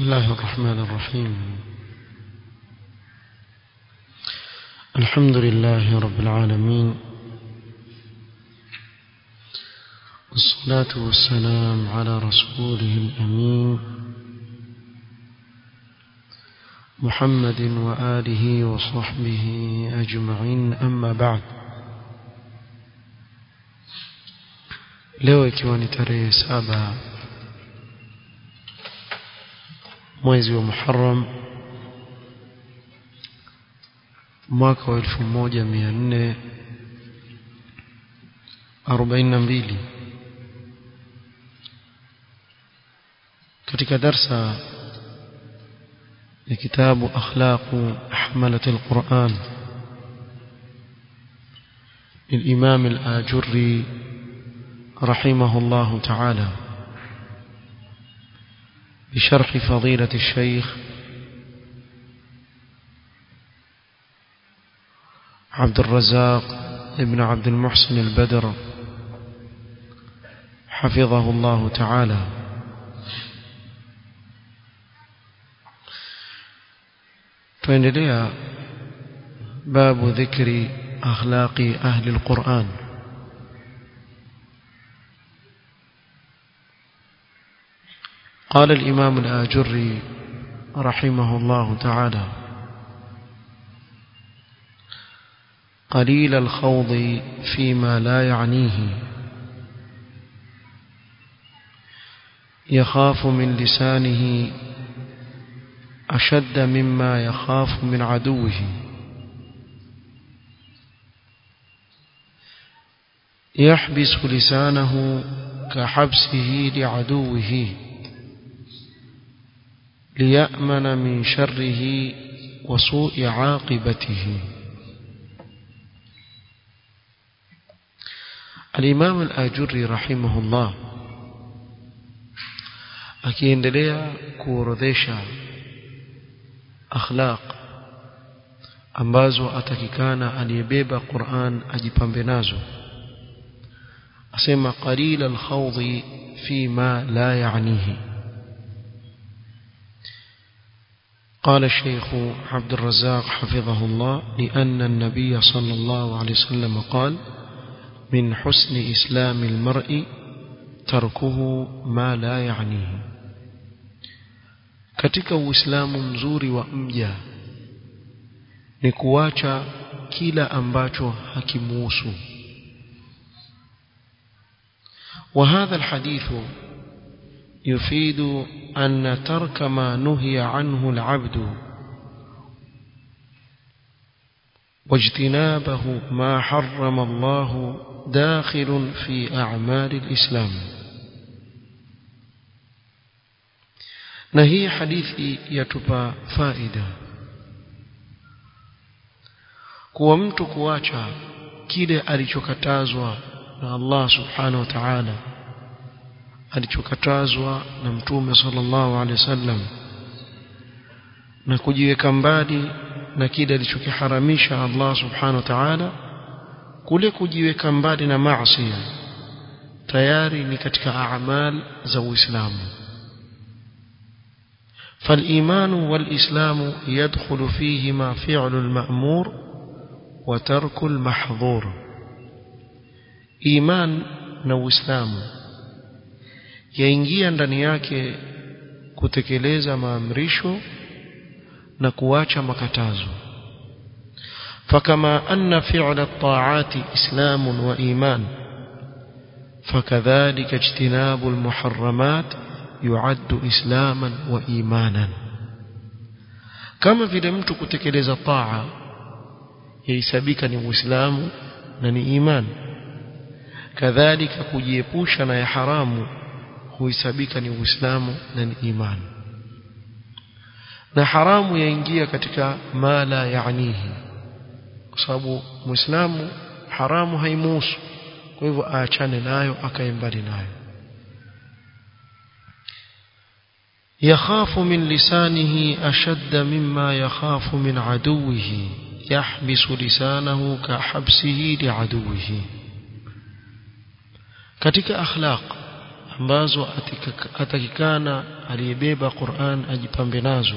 بسم الله الرحمن الرحيم الحمد لله رب العالمين والصلاة والسلام على رسوله الأمين محمد وآله وصحبه أجمعين أما بعد leo ikiwa ni tarehe saba mwezi wa Muharram mwaka wa elfu moja mia nne arobaini na mbili katika darsa ya kitabu akhlaqu hamalat alquran للإمام الآجري رحمه الله تعالى بشرح فضيلة الشيخ عبد الرزاق ابن عبد المحسن البدر حفظه الله تعالى فإن باب ذكر أخلاق أهل القرآن قال الإمام الآجري رحمه الله تعالى قليل الخوض فيما لا يعنيه يخاف من لسانه أشد مما يخاف من عدوه يحبس لسانه كحبسه لعدوه ليأمن من شره وسوء عاقبته الإمام الآجري رحمه الله akiendelea kuorodhesha akhlaq ambazo atakikana aliyebeba Qur'an ajipambe nazo asema qalila alkhawdi fi ma la ya'nihi قال الشيخ عبد الرزاق حفظه الله لأن النبي صلى الله عليه وسلم قال من حسن إسلام المرء تركه ما لا يعنيه katika uislamu mzuri wa mja ni kuacha kila ambacho hakimuhusu وهذا الحديث يفيد أن ترك ما نهي عنه العبد واجتنابه ما حرم الله داخل في أعمال الإسلام نهي حديث يتبى فائدة kuwa mtu kuacha kile alichokatazwa na Allah subhanahu wa ta'ala alichokatazwa na mtume sallallahu alaihi wasallam na kujiweka mbali na kile alichokiharamisha Allah subhanahu wa ta'ala kule kujiweka mbali na maasi tayari ni katika a'mal za Uislamu فالإيمان والإسلام يدخل فيهما فعل المأمور وترك المحظور إيمان نو إسلام yaingia ndani yake kutekeleza maamrisho na kuacha makatazo fakama anna fi'la at-ta'ati islamun wa iman fakadhalika ijtinabu al-muharramat yu'addu islaman wa imanan kama vile mtu kutekeleza taa yahesabika ni uislamu na ni iman kadhalika kujiepusha na ya haramu huhesabika ni uislamu na ni imani na haramu yaingia katika mala yaanihi kwa sababu muislamu haramu haimuhusu kwa hivyo aachane nayo akae mbali nayo يخاف من لسانه أشد مما يخاف من عدوه يحبس لسانه كحبسه لعدوه katika akhlaq ambazo atakikana aliyebeba Qur'an ajipambe nazo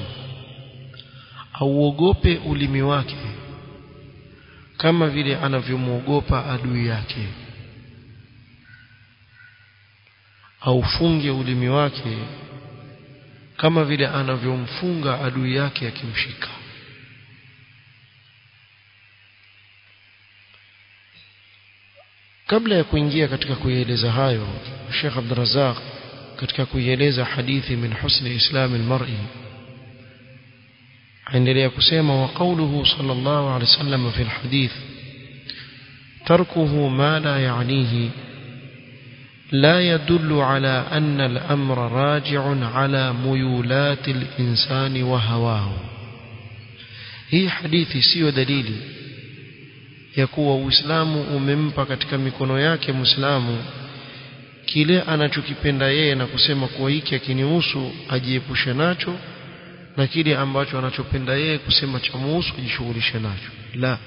auogope ulimi wake kama vile anavyomwogopa adui yake aufunge ulimi wake kama vile anavyomfunga adui yake akimshika kabla ya kuingia katika kuieleza hayo Sheikh Abdurrazzaq katika kuieleza hadithi min husni islam almar'i aendelea kusema wa qawluhu sallallahu alayhi wasallam fi alhadith تركه ما لا يعنيه لا يدل على أن الأمر راجع على ميولات الإنسان وهواه هي حديثي سيو دليلي ya kuwa Uislamu umempa katika mikono yake Muislamu kile anachokipenda yeye na kusema kuwa hiki akinihusu ajiepushe nacho na kile ambacho anachopenda yeye kusema cha muhusu ajishughulishe nacho la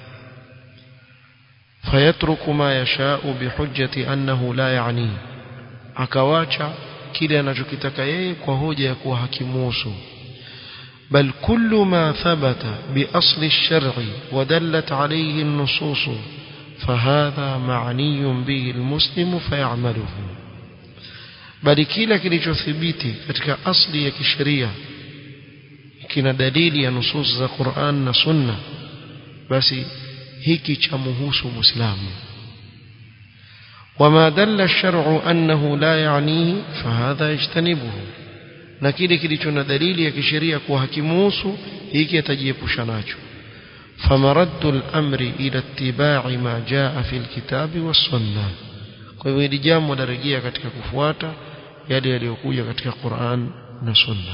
fayatruku ma yashau bihujjati annahu la yani akawacha kile anachokitaka yeye kwa hoja ya kuwa hakimuhusu بل كل ما ثبت بأصل الشرع ودلت عليه النصوص فهذا معني به المسلم فيعمله بل kila kilichothibiti katika asli ya kisheria kina dalili ya nusus za Qur'an na Sunna basi hiki cha muhusu muislamu وما دل الشرع أنه لا يعنيه فهذا يجتنبه na kile kilicho na dalili ya kisheria kuwa hakimuhusu hiki atajiepusha nacho famaraddu al-amri ila ittiba'i ma jaa fi al-kitabi was-sunnah kwa hivyo hili jambo larejea katika kufuata yale yaliyokuja katika Qur'an na Sunna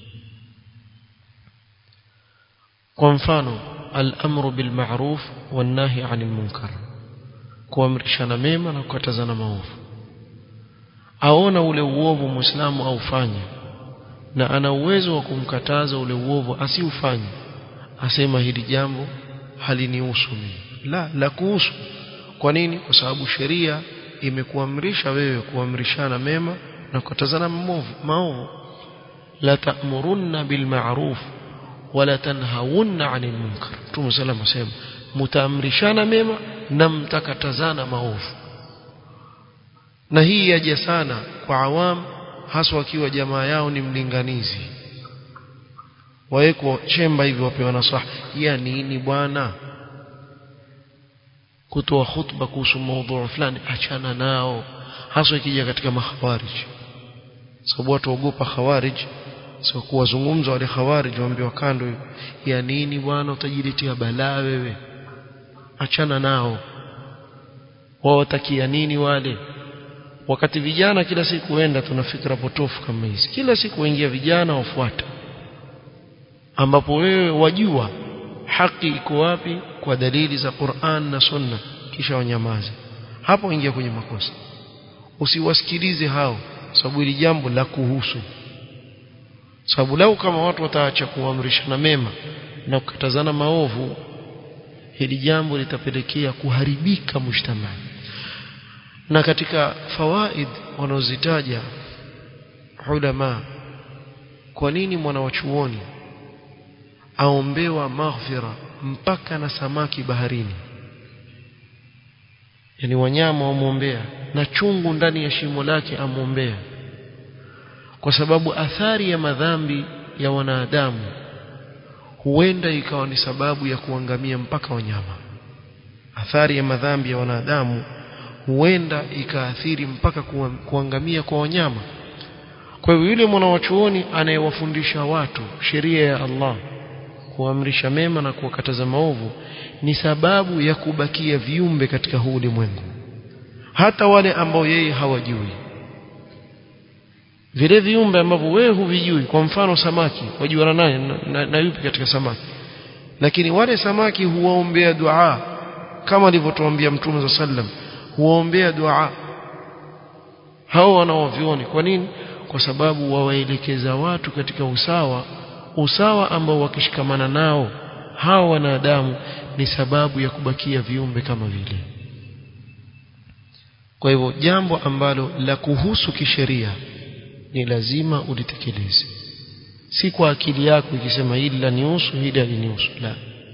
kwa mfano al-amru bil ma'ruf wan-nahy 'anil munkar kuamrishana mema na kukatazana maovu aona ule uovu muislamu aufanye na ana uwezo wa kumkataza ule uovu asiufanye asema hili jambo halinihusu mimi la la kuhusu kwa nini kwa sababu sheria imekuamrisha wewe kuamrishana mema na kukatazana maovu maovu la ta'murunna bil ma'ruf wala tanhawunna 'anil munkar Mtume sallallahu alayhi wasallam mtaamrishana mema na mtakatazana maovu na hii yaje sana kwa awamu haswa wakiwa jamaa yao ni mlinganizi wawekwa chemba hivi wapewa nasaha ya nini bwana kutoa khutba kuhusu maudhui fulani achana nao haswa ikija katika makhawarij sababu watu waogopa khawarij sio kuwazungumza wale khawarij waambiwa kando ya nini bwana utajiletea balaa wewe achana nao wao watakia nini wale wakati vijana kila siku huenda tuna fikra potofu kama hizi kila siku waingia vijana wafuata ambapo wewe wajua haki iko wapi kwa dalili za Qur'an na Sunna kisha wanyamaze hapo ingia kwenye makosa usiwasikilize hao sababu hili jambo la kuhusu sababu lau kama watu wataacha kuamrishana mema na kukatazana maovu hili jambo litapelekea kuharibika mujtamaa na katika fawaid wanaozitaja ulama kwa nini mwanawachuoni aombewa maghfira mpaka na samaki baharini yani wanyama wamwombea na chungu ndani ya shimo lake amwombea kwa sababu athari ya madhambi ya wanadamu huenda ikawa ni sababu ya kuangamia mpaka wanyama athari ya madhambi ya wanadamu huenda ikaathiri mpaka kuangamia kwa wanyama kwa hivyo yule mwanawachuoni anayewafundisha watu sheria ya Allah kuamrisha mema na kuwakataza maovu ni sababu ya kubakia viumbe katika huu ulimwengu hata wale ambao yeye hawajui vile viumbe ambavyo wewe huvijui kwa mfano samaki wajuana naye na, na, na yupi katika samaki lakini wale samaki huwaombea dua kama alivyotuambia mtume za sallam huwaombea dua hao wanaovioni kwa nini kwa sababu wawaelekeza watu katika usawa usawa ambao wakishikamana nao hao wanadamu ni sababu ya kubakia viumbe kama vile kwa hivyo jambo ambalo la kuhusu kisheria ni lazima ulitekeleze si kwa akili yako ikisema hili la nihusu hili halinihusu la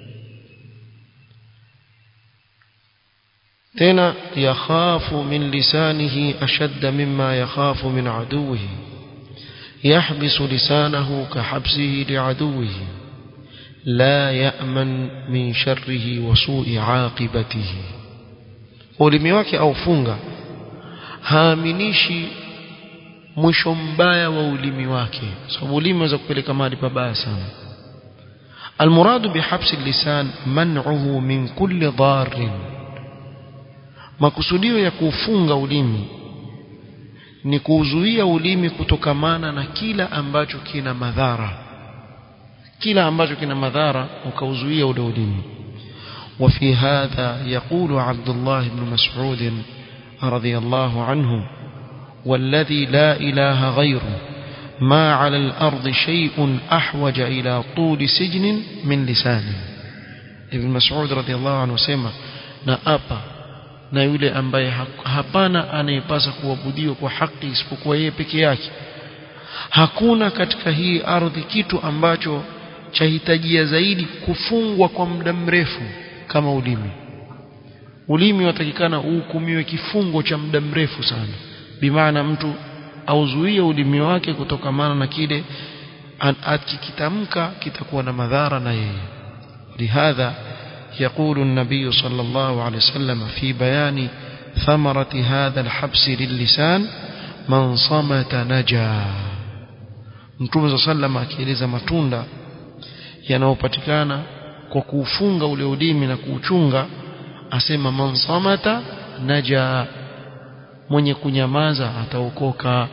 tena yakhafu min lisanihi ashadda mimma yakhafu min aduwihi yahbisu lisanahu kahabsihi liaduwihi la ya'man min sharrihi wa su'i aqibatihi ulimi wake aufunga haaminishi mwisho mbaya wa ulimi wake sababu ulimi unaweza kupeleka mahali pabaya sana المراد بحبس اللسان منعه من كل ضار makusudio ya kufunga ulimi ni kuuzuia ulimi kutokamana na kila ambacho kina madhara kila ambacho kina madhara ukauzuia ule ulimi وفي هذا يقول عبد الله بن مسعود رضي الله عنه والذي لا إله غيره ما على الأرض شيء أحوج إلى طول سجن من لسانه ابن مسعود رضي الله عنه سيما نأبا na yule ambaye hapana anayepasa kuabudiwa kwa haki isipokuwa yeye peke yake hakuna katika hii ardhi kitu ambacho chahitajia zaidi kufungwa kwa muda mrefu kama ulimi ulimi watakikana uhukumiwe kifungo cha muda mrefu sana bimaana mtu auzuie ulimi wake kutokamana na kile akikitamka kitakuwa na madhara na yeye lihadha يقول النبي صلى الله عليه وسلم في بيان ثمرة هذا الحبس للسان من صمت نجا Mtume صلى الله عليه وسلم akieleza matunda yanayopatikana kwa kuufunga ule ulimi na kuuchunga asema man samata naja mwenye kunyamaza ataokoka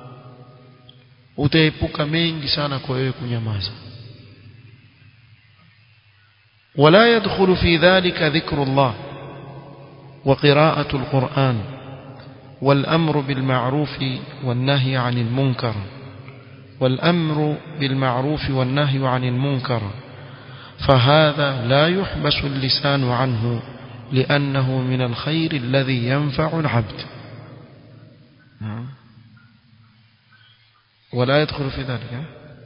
utaepuka mengi sana kwa wewe kunyamaza ولا يدخل في ذلك ذكر الله وقراءة القرآن والأمر بالمعروف والنهي عن المنكر والأمر بالمعروف والنهي عن المنكر فهذا لا يحبس اللسان عنه لأنه من الخير الذي ينفع العبد ولا يدخل في ذلك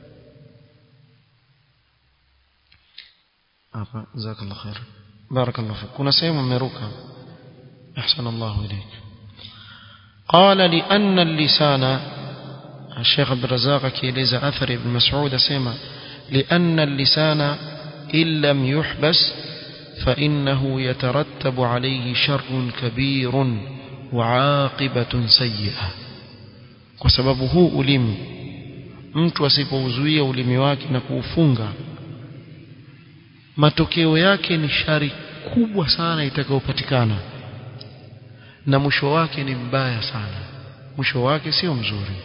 hapa jazakallah khair barakallahu fik kuna sehemu mmeruka ahsana Allah ilayk qala li anna al-lisana الشيخ عبد الرزاق كيليز أثر ابن مسعود سيما لأن اللسان إن لم يحبس فإنه يترتب عليه شر كبير وعاقبة سيئة وسببه ألم mtu asipouzuia ulimi wake na kuufunga matokeo yake ni shari kubwa sana itakayopatikana na mwisho wake ni mbaya sana mwisho wake sio mzuri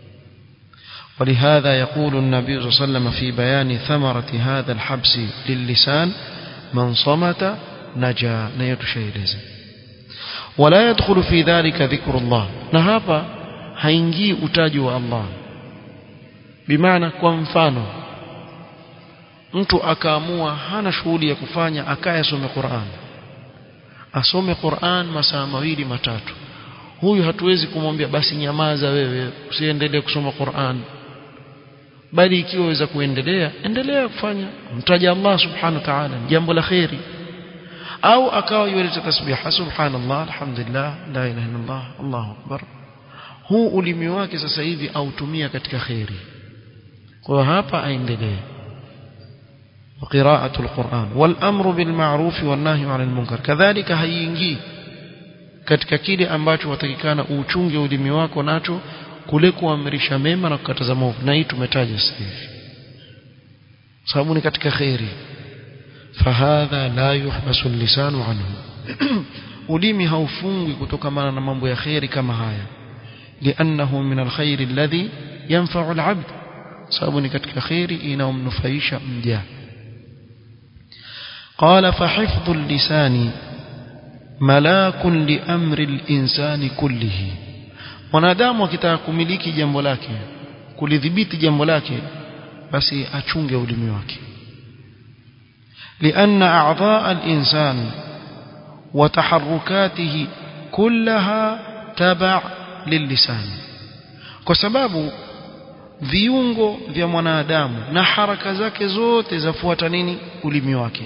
ولهذا يقول النبي صلى الله عليه وسلم في بيان ثمرة هذا الحبس للسان من صمت نجا نيتشيلز ولا يدخل في ذلك ذكر الله نهابا haingii utaji wa Allah bimaana kwa mfano mtu akaamua hana shughuli ya kufanya akaye asome Qur'an asome Qur'an masaa mawili matatu huyu hatuwezi kumwambia basi nyamaza wewe usiendelee kusoma Qur'an bali ikiwa waweza kuendelea endelea kufanya mtaja Allah subhanahu wa ta'ala jambo la khairi au akawa yuleta tasbiha subhanallah alhamdulillah la ilaha illallah Allahu akbar huu ulimi wake sasa hivi autumia katika khairi kwa hapa aendelee وقراءة القرآن والأمر بالمعروف والنهي عن المنكر كذلك هينجي katika kile ambacho watakikana uuchunge ulimi wako nacho kule kuamrisha mema na kukataza maovu na hii tumetaja sasa hivi sababu ni katika khairi fahadha la yuhbasu lisanu anhu ulimi haufungwi kutokamana na mambo ya khairi kama haya liannahu min alkhairi alladhi yanfa'u alabd sababu ni katika khairi inaomnufaisha mja قال فحفظ اللسان ملاك لأمر الإنسان كله mwanadamu akitaka kumiliki jambo lake kulidhibiti jambo lake basi achunge ulimi wake لأن أعضاء الإنسان وتحركاته كلها taba lillisan kwa sababu viungo vya mwanadamu na haraka zake zote zafuata nini ulimi wake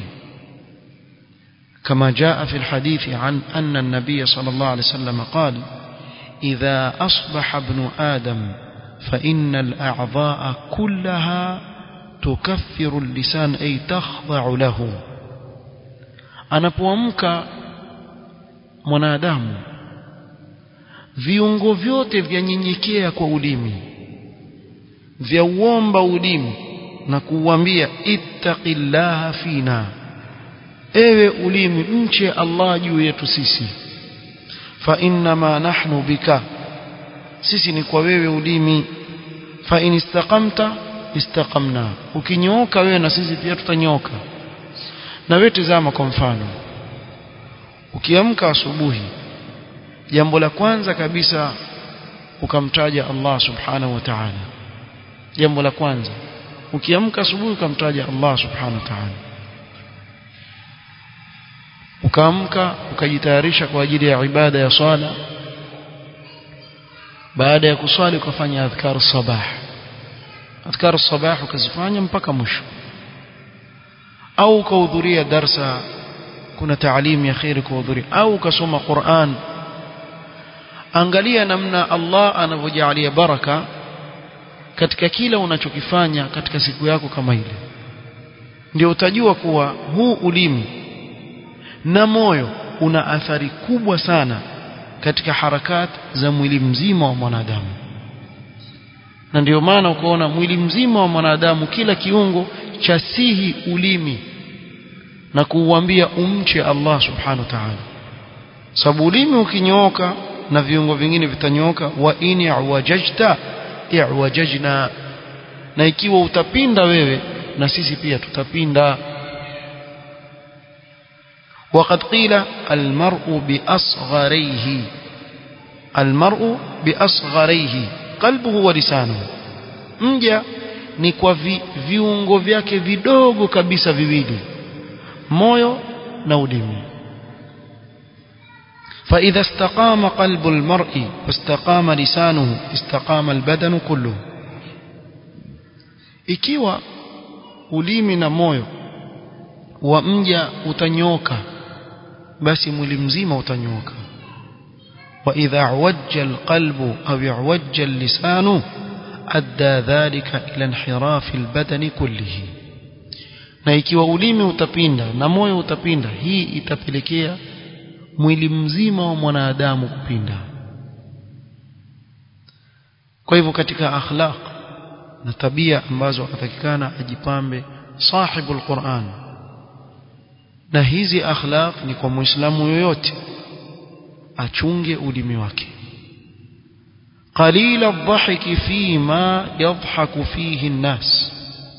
كما جاء في الحديث عن أن النبي صلى الله عليه وسلم قال إذا أصبح ابن آدم فإن الأعضاء كلها تكفر اللسان أي تخضع له anapoamka mwanadamu viungo vyote vyanyenyekea kwa ulimi vya uomba ulimi na kuuambia ittaqillaha fina ewe ulimi mche Allah juu yetu sisi fa innama nahnu bika sisi ni kwa wewe ulimi fa in istaqamta istaqamna ukinyooka wewe na sisi pia tutanyooka na wewe tazama kwa mfano ukiamka asubuhi jambo la kwanza kabisa ukamtaja Allah subhanahu wa ta'ala jambo la kwanza ukiamka asubuhi ukamtaja Allah subhanahu wa ta'ala ukaamka ukajitayarisha kwa ajili ya ibada ya swala baada ya kuswali ukafanya adhkar sabah adhkar sabah ukazifanya mpaka mwisho au ukahudhuria darsa kuna taalimu ya khairi kuhudhuria au ukasoma Qur'an angalia namna Allah anavyojalia baraka katika kila unachokifanya katika siku yako kama ile ndio utajua kuwa huu ulimi na moyo una athari kubwa sana katika harakat za mwili mzima wa mwanadamu na ndio maana ukaona mwili mzima wa mwanadamu kila kiungo cha sihi ulimi na kuuambia umche Allah subhanahu wa ta'ala sababu ulimi ukinyooka na viungo vingine vitanyooka wa in i'wajajta i'wajajna na ikiwa utapinda wewe na sisi pia tutapinda وقد قيل المرء بأصغريه المرء بأصغريه قلبه ولسانه mja ni kwa vi, viungo vyake vidogo kabisa viwili moyo na ulimi فإذا استقام قلب المرء واستقام لسانه استقام البدن كله ikiwa ulimi na moyo wa mja utanyoka basi mwili mzima utanyoka wa idha wajja alqalbu au yuwajja allisanu adda dhalika ila inhiraf albadan kullihi na ikiwa ulimi utapinda na moyo utapinda hii itapelekea mwili mzima wa mwanadamu kupinda kwa hivyo katika akhlaq na tabia ambazo atakikana ajipambe sahibul Qur'an na hizi akhlaq ni kwa muislamu yoyote achunge ulimi wake قليل الضحك فيما يضحك فيه الناس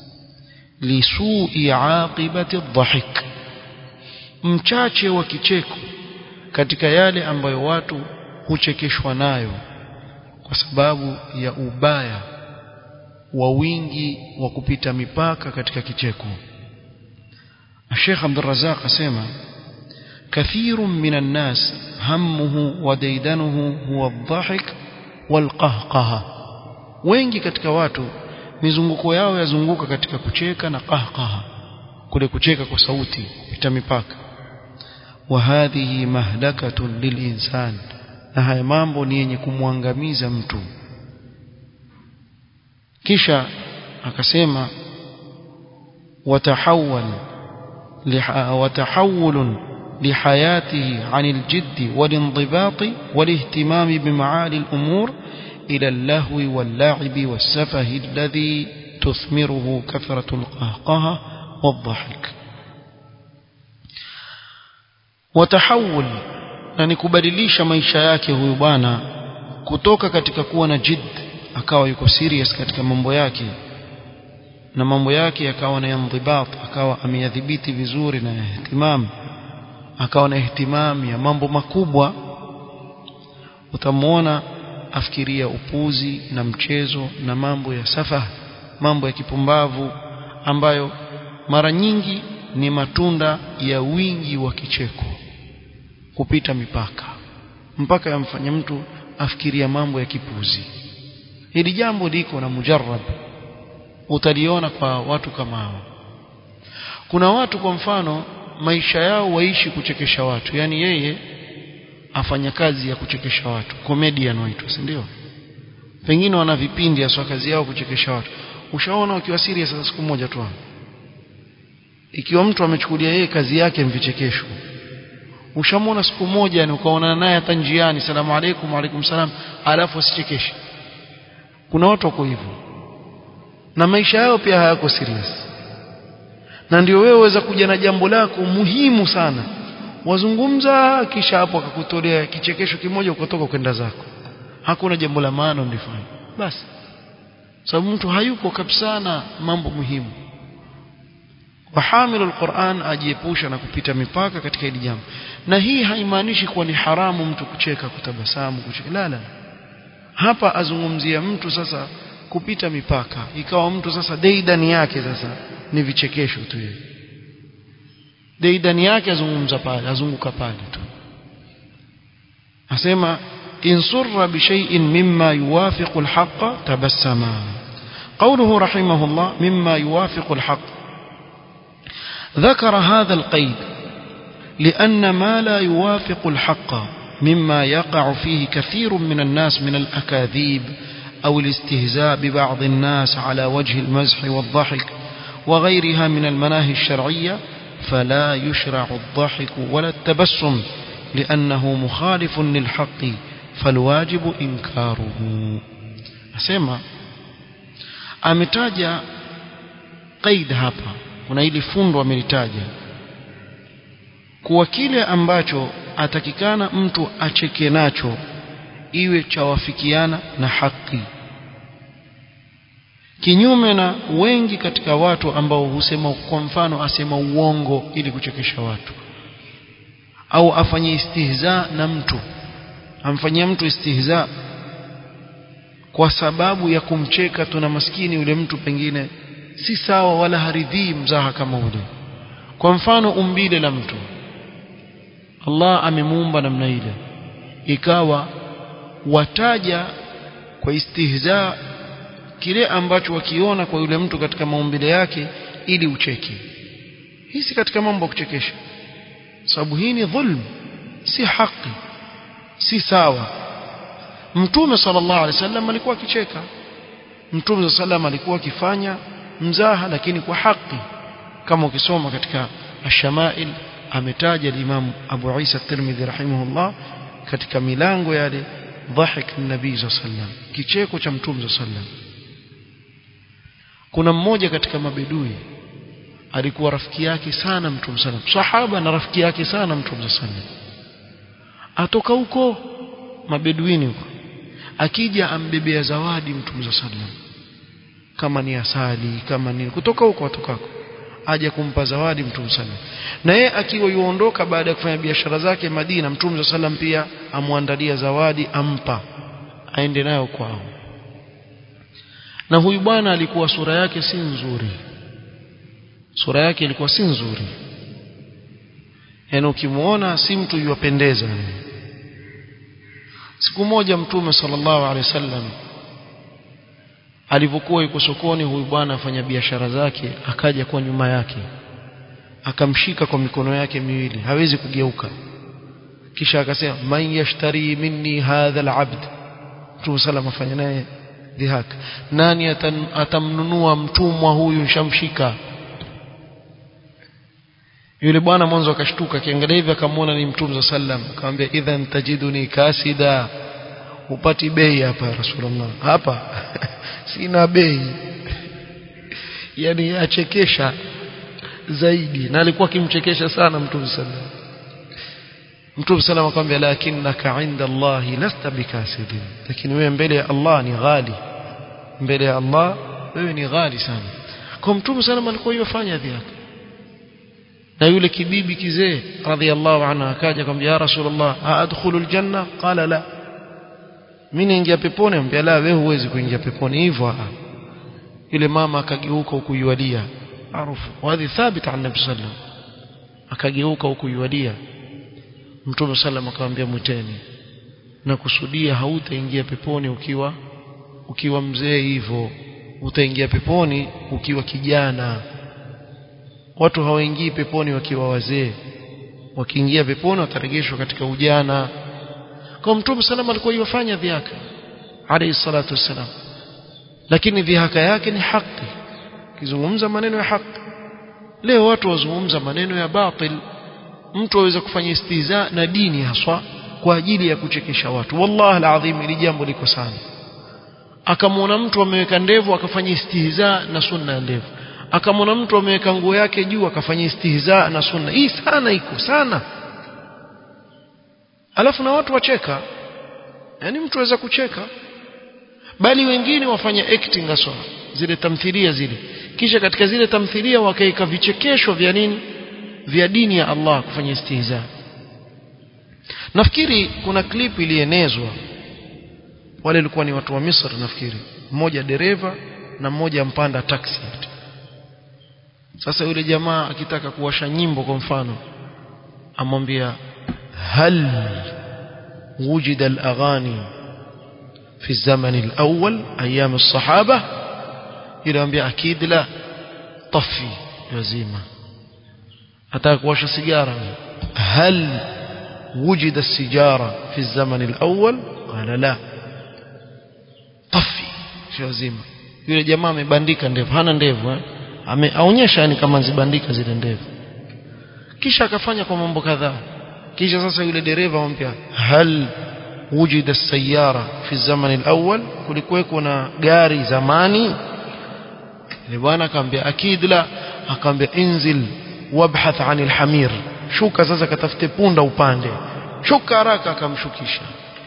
لسوء عاقبة الضحك mchache wa kicheko katika yale ambayo watu huchekeshwa nayo kwa sababu ya ubaya wa wingi wa kupita mipaka katika kicheko Sheikh Abdul Razak asema كثير من الناس همه وديدنه هو الضحك والقهقه wengi katika watu mizunguko yao yazunguka katika kucheka na qahqaha kule kucheka kwa sauti kupita mipaka wa hadhihi mahlakatun lilinsan na haya mambo ni yenye kumwangamiza mtu kisha akasema watahawwal وتحول لحياته عن الجد والانضباط والاهتمام بمعالي الأمور إلى اللهو واللعب والسفه الذي تثمره كثرة القهقه والضحك وتحول na ni kubadilisha maisha yake huyu bwana kutoka katika kuwa na jid akawa yuko serious katika mambo yake na mambo yake yakawa na indhibat akawa ameyadhibiti vizuri na ihtimam akawa na ihtimam ya mambo makubwa utamwona afikiria upuzi na mchezo na mambo ya safa mambo ya kipumbavu ambayo mara nyingi ni matunda ya wingi wa kicheko kupita mipaka mpaka yamfanya mtu afikiria mambo ya kipuzi hili jambo liko na mujarrab utaliona kwa watu kama hao kuna watu kwa mfano maisha yao waishi kuchekesha watu yani yeye afanya kazi ya kuchekesha watu comedian waitwa si ndio pengine wana vipindi hasa kazi yao kuchekesha watu ushaona ukiwa serious sasa siku moja tu ikiwa mtu amechukulia yeye kazi yake mvichekesho ushamwona siku moja ni ukaonana naye hata njiani salamu alaykum alaykum salam alafu asichekeshe kuna watu wako hivyo na maisha yao pia hayako serious na ndio wewe waweza kuja na jambo lako muhimu sana wazungumza kisha hapo akakutolea kichekesho kimoja ukatoka kwenda zako hakuna jambo la maana ulifanya basi sababu mtu hayuko kabisa na mambo muhimu wahamilu alquran ajiepusha na kupita mipaka katika hili jambo na hii haimaanishi kuwa ni haramu mtu kucheka kutabasamu kucheka la la hapa azungumzia mtu sasa kupita mipaka ikawa mtu sasa deidani yake sasa ni vichekesho tu yeye deidani yake azungumza pale azunguka pale tu asema in surra bi shay'in mimma yuwafiqu al-haqqa tabassama قوله رحمه الله مما يوافق الحق ذكر هذا القيد لأن ما لا يوافق الحق مما يقع فيه كثير من الناس من الأكاذيب أو الاستهزاء ببعض الناس على وجه المزح والضحك وغيرها من المناهي الشرعية فلا يشرع الضحك ولا التبسم لأنه مخالف للحق فالواجب إنكاره أسمع ametaja qaid hapa kuna ili fundo amelitaja kuwa kile ambacho atakikana mtu acheke nacho iwe chawafikiana na haki kinyume na wengi katika watu ambao husema kwa mfano asema uongo ili kuchekesha watu au afanye istihza na mtu amfanyia mtu istihza kwa sababu ya kumcheka tuna maskini yule mtu pengine si sawa wala haridhii mzaha kama ule kwa mfano umbile la mtu Allah amemuumba namna ile ikawa wataja kwa istihza kile ambacho wakiona kwa yule mtu katika maumbile yake ili ucheke hii si katika mambo ya kuchekesha sababu hii ni dhulm si haki si sawa mtume sallallahu alaihi wasallam alikuwa akicheka mtume sallam alikuwa akifanya mzaha lakini kwa haki kama ukisoma katika ashamail ametaja Imam Abu Isa Tirmidhi rahimahullah katika milango yale dhahik nabii sallam kicheko cha mtume sallam kuna mmoja katika mabedui alikuwa rafiki yake sana mtume sallam sahaba na rafiki yake sana mtume sallam atoka huko mabeduini huko akija ambebea zawadi mtume sallam kama ni asali kama ni kutoka huko atokako aje kumpa zawadi mtume sallam na yeye akiwa yuondoka baada ya kufanya biashara zake Madina mtume sallam pia amwandalia zawadi ampa aende nayo kwao na huyu bwana alikuwa sura yake si nzuri sura yake ilikuwa si nzuri yaani ukimuona si mtu yuwapendeza siku moja mtume sallallahu alaihi wasallam alivyokuwa yuko sokoni huyu bwana afanya biashara zake akaja kwa nyuma yake akamshika kwa mikono yake miwili hawezi kugeuka kisha akasema man yashtari minni hadha alabd mtume sallam afanya naye dhihak nani atan, atamnunua mtumwa huyu nshamshika yule bwana mwanzo akashtuka akiangalia hivi akamwona ni mtume sallam akamwambia idhan tajiduni kasida upati bei hapa rasulullah hapa sina bei yani achekesha zaidi na alikuwa akimchekesha sana mtume sallam mtume sallam akamwambia lakinnaka inda allahi lasta bikasidin lakini wewe mbele ya allah ni ghali mbele ya allah wewe ni ghali sana kwa mtume sallam alikuwa yofanya dhihaka na yule kibibi kizee radhiallahu anhu akaja akamwambia ya rasulullah aadkhulu aljanna qala la mimi naingia peponi amwambia la wewe huwezi kuingia peponi hivyo yule mama akageuka huku yualia maarufu wadhi thabit an nabii sallam akageuka huku yualia mtume sallam akamwambia mwiteni na kusudia hautaingia peponi ukiwa ukiwa mzee hivyo utaingia peponi ukiwa kijana watu hawaingii peponi wakiwa wazee wakiingia peponi watarejeshwa katika ujana kwa mtume salama alikuwa yofanya dhihaka alayhi salatu wassalam lakini dhihaka yake ni haki kizungumza maneno ya haki leo watu wazungumza maneno ya batil mtu aweza kufanya istiza na dini haswa kwa ajili ya kuchekesha watu wallahi alazim ili jambo liko sana akamwona mtu ameweka ndevu akafanya istihza na sunna ya ndevu akamwona mtu ameweka nguo yake juu akafanya istihza na sunna hii sana iko sana alafu na watu wacheka yani mtu aweza kucheka bali wengine wafanya acting aswa zile tamthilia zile kisha katika zile tamthilia wakaika vichekesho vya nini vya dini ya Allah kufanya istihza nafikiri kuna clip ilienezwa wale walikuwa ni watu wa Misri nafikiri mmoja dereva na mmoja mpanda taxi sasa yule jamaa akitaka kuwasha nyimbo kwa mfano amwambia hal wujida al-aghani في الزمن الأول أيام الصحابة إلى أنبياء أكيد لا طفي يزيمة أتاك واش سيجارة هل وجد السجارة في الزمن الأول قال لا طفي يزيمة yule jamaa amebandika ndevu hana ndevu eh? ameonyesha yani kama zibandika zile ndevu kisha akafanya kwa mambo kadhaa kisha sasa yule dereva ampia hal wujida sayara fi zaman alawwal kulikuweko na gari zamani ile bwana akamwambia akid la akamwambia inzil wabhath an alhamir shuka sasa katafute punda upande shuka haraka akamshukisha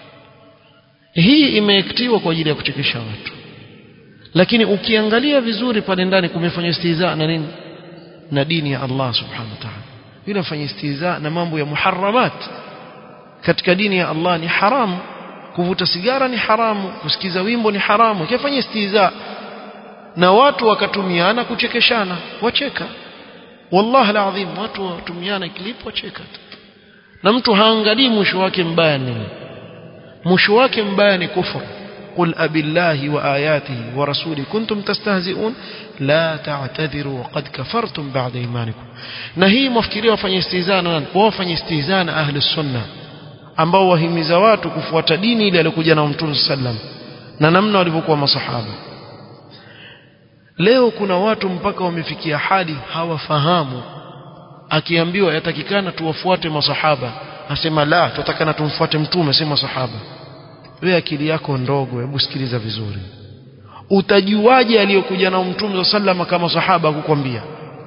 hii imeektiwa kwa ajili ya kuchekesha watu lakini ukiangalia vizuri pale ndani kumefanywa istihza na nini na dini ya Allah subhanahu wa ta'ala yule afanya istihza na mambo ya muharramat katika dini ya Allah ni haramu kuvuta sigara ni haramu kusikiza wimbo ni haramu kifanya istihza na watu wakatumiana kuchekeshana wacheka wallahi alazim watu watumiana clip wacheka na mtu haangalii mwisho wake mbaya nini mwisho wake mbaya ni kufuru قل أبي الله وآياته ورسوله كنتم تستهزئون لا تعتذروا وقد كفرتم بعد إيمانكم نهي مفكري وفني استهزانا وفني استهزانا أهل السنة ambao wahimiza watu kufuata dini ile aliyokuja na Mtume sallam na namna walivyokuwa masahaba leo kuna watu mpaka wamefikia hali hawafahamu akiambiwa yatakikana tuwafuate masahaba asema la tutakana tumfuate mtume sema sahaba wewe akili yako ndogo hebu sikiliza vizuri utajuaje aliyokuja na mtume sallama kama sahaba kukwambia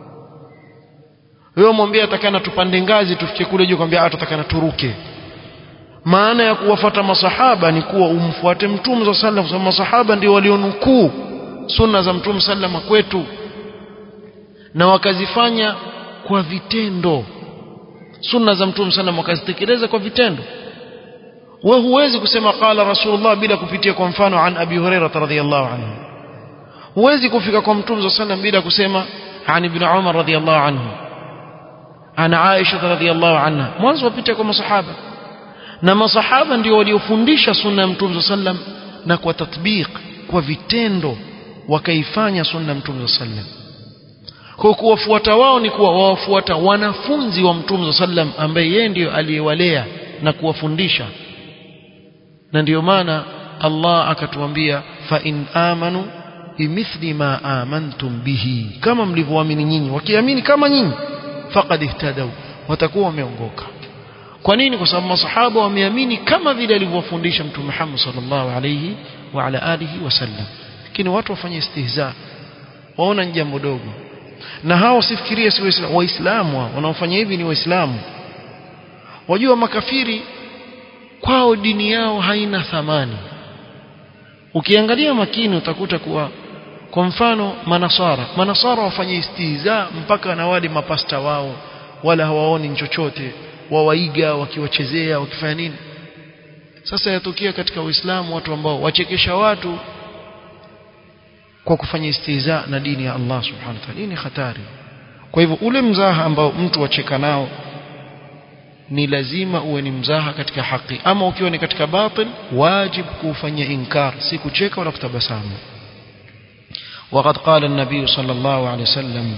wewe mwambie atakana tupande ngazi tufike kule juu kwambia atakana turuke maana ya kuwafuata masahaba ni kuwa umfuate mtume sallam kwa masahaba ndio walionukuu sunna za mtume sallama kwetu na wakazifanya kwa vitendo sunna za mtume sallam wakazitekeleza kwa vitendo wewe huwezi kusema qala rasulullah bila kupitia kwa mfano an abi hurairah radhiyallahu anhu huwezi kufika kwa mtume sallam bila kusema an ibn umar radhiyallahu anhu ana aisha radhiyallahu anha mwanzo wapita kwa masahaba na masahaba ndio waliofundisha sunna ya mtume sallam na kwa tatbiq kwa vitendo wakaifanya sunna ya mtume sallam kwa kuwafuata wao ni kuwa wawafuata wanafunzi wa mtume sallam ambaye yeye ndiyo aliyewalea na kuwafundisha na ndiyo maana Allah akatuambia fa in amanu bimithli ma amantum bihi kama mlivyoamini nyinyi wakiamini kama nyinyi faqad ihtadaw watakuwa wameongoka kwa nini kwa sababu masahaba wameamini kama vile alivyofundisha mtume Muhammad sallallahu alayhi wa ala alihi wasallam lakini watu wafanye istihza waona ni jambo dogo na hao sifikirie si waislamu waislamu wanaofanya hivi ni waislamu wajua makafiri kwao dini yao haina thamani ukiangalia makini utakuta kuwa kwa mfano manasara manasara wafanye istihza mpaka na wale mapasta wao wala hawaoni chochote wawaiga wakiwachezea wakifanya nini sasa yatokea katika uislamu watu ambao wachekesha watu kwa kufanya istihza na dini ya Allah subhanahu wa ta'ala hii ni hatari kwa hivyo ule mzaha ambao mtu wacheka nao ni lazima uwe ni mzaha katika haki ama ukiwa ni katika batil wajib kuufanyia inkar si kucheka wala kutabasamu وقد قال النبي صلى الله عليه وسلم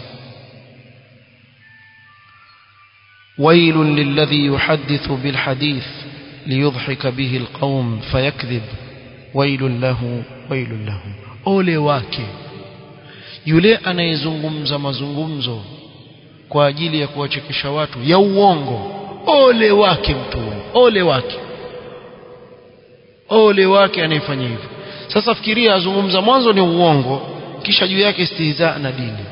ويل للذي يحدث بالحديث ليضحك به القوم فيكذب ويل له ويل له ole wake yule anayezungumza mazungumzo kwa ajili ya kuwachekesha watu ya uongo ole wake mtu huyo ole wake ole wake anayefanya hivyo sasa fikiria azungumza mwanzo ni uongo kisha juu yake istihza na dini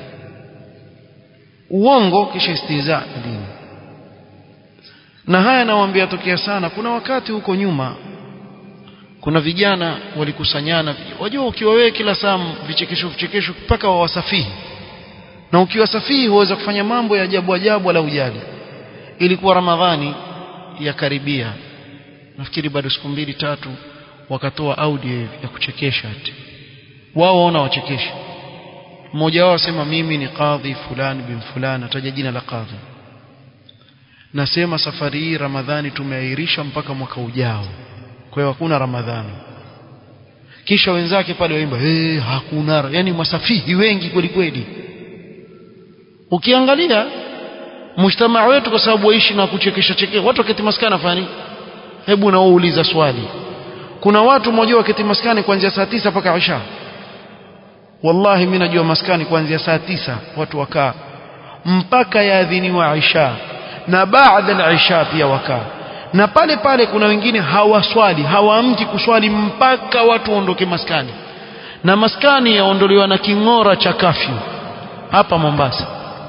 uongo kisha istihza na dini na haya nawaambia tokea sana kuna wakati huko nyuma kuna vijana walikusanyana wajua ukiwa wewe kila saa vichekesho vichekesho mpaka wawasafihi na ukiwa safihi huweza kufanya mambo ya ajabu ajabu wala ujali ilikuwa ramadhani ya karibia nafikiri bado siku mbili tatu wakatoa audio ya kuchekesha ati wao waona wachekesha mmoja wao asema mimi ni kadhi fulani bin fulani ataja jina la kadhi nasema safari hii ramadhani tumeahirisha mpaka mwaka ujao kwa hiyo hakuna ramadhani kisha wenzake pale waimba hey, hakuna yani masafihi wengi kweli kweli ukiangalia mujtamaa wetu kwa sababu waishi na kuchekesha chekesha watu waketi maskani fani hebu na uuliza swali kuna watu mmoja waketi maskani kuanzia saa tisa mpaka isha wallahi mimi najua maskani kuanzia saa tisa watu wakaa mpaka yaadhiniwa isha na baada ya isha pia wakaa na pale pale kuna wengine hawaswali hawaamki kuswali mpaka watu waondoke maskani na maskani yaondolewa na king'ora cha kafyu hapa Mombasa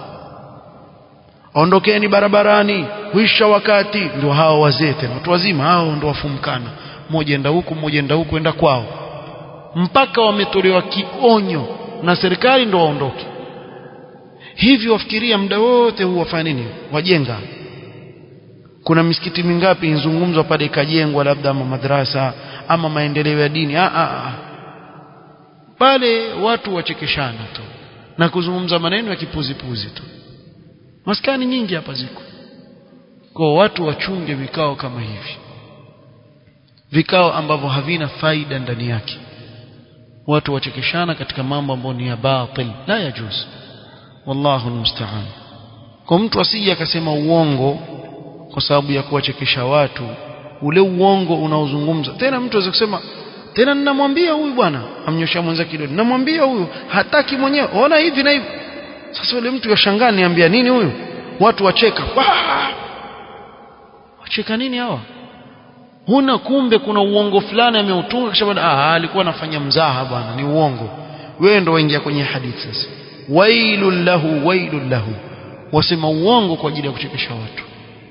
ondokeni barabarani huisha wakati ndio hao wazee tena watu wazima hao ndio wafumkana mmoja enda huku mmoja enda huku enda kwao mpaka wametolewa kionyo na serikali ndio waondoke hivi wafikiria muda wote huu wafanya nini wajenga kuna misikiti mingapi inzungumzwa pale ikajengwa labda ama madrasa ama maendeleo ya dini ah, ah, ah. pale watu wachekeshana tu na kuzungumza maneno ya kipuzipuzi tu maskani nyingi hapa ziko kwa watu wachunge vikao kama hivi vikao ambavyo havina faida ndani yake watu wachekeshana katika mambo ambayo ni ya batil la yajuz wallahu almusta'an kwa mtu asije akasema uongo kwa sababu ya kuwachekesha watu ule uongo unaozungumza tena mtu aweza kusema tena ninamwambia huyu bwana amnyosha mwenza kidole ninamwambia huyu hataki mwenyewe ona hivi na hivi sasa yule mtu yashangaa niambia nini huyu watu wacheka Wah! wacheka nini hawa huna kumbe kuna uongo fulani ameutunga kisha baada ah alikuwa anafanya mzaha bwana ni uongo wewe ndo waingia kwenye hadithi sasa wailul lahu wailul lahu wasema uongo kwa ajili ya kuchekesha watu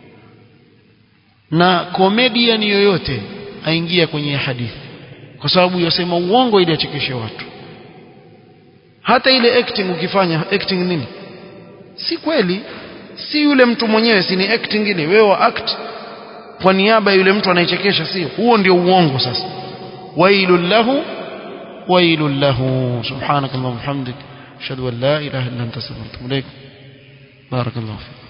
na comedian yoyote aingia kwenye hadithi kwa sababu yasema uongo ili achekeshe watu hata ile acting ukifanya acting nini si kweli si yule mtu mwenyewe si ni acting ile wewe wa act kwa niaba ya yule mtu anayechekesha sio huo ndio uongo sasa wailul lahu wailul lahu subhanakallahumma hamdik ashhadu an la ilaha illa anta astaghfiruka wa atubu ilaik barakallahu fik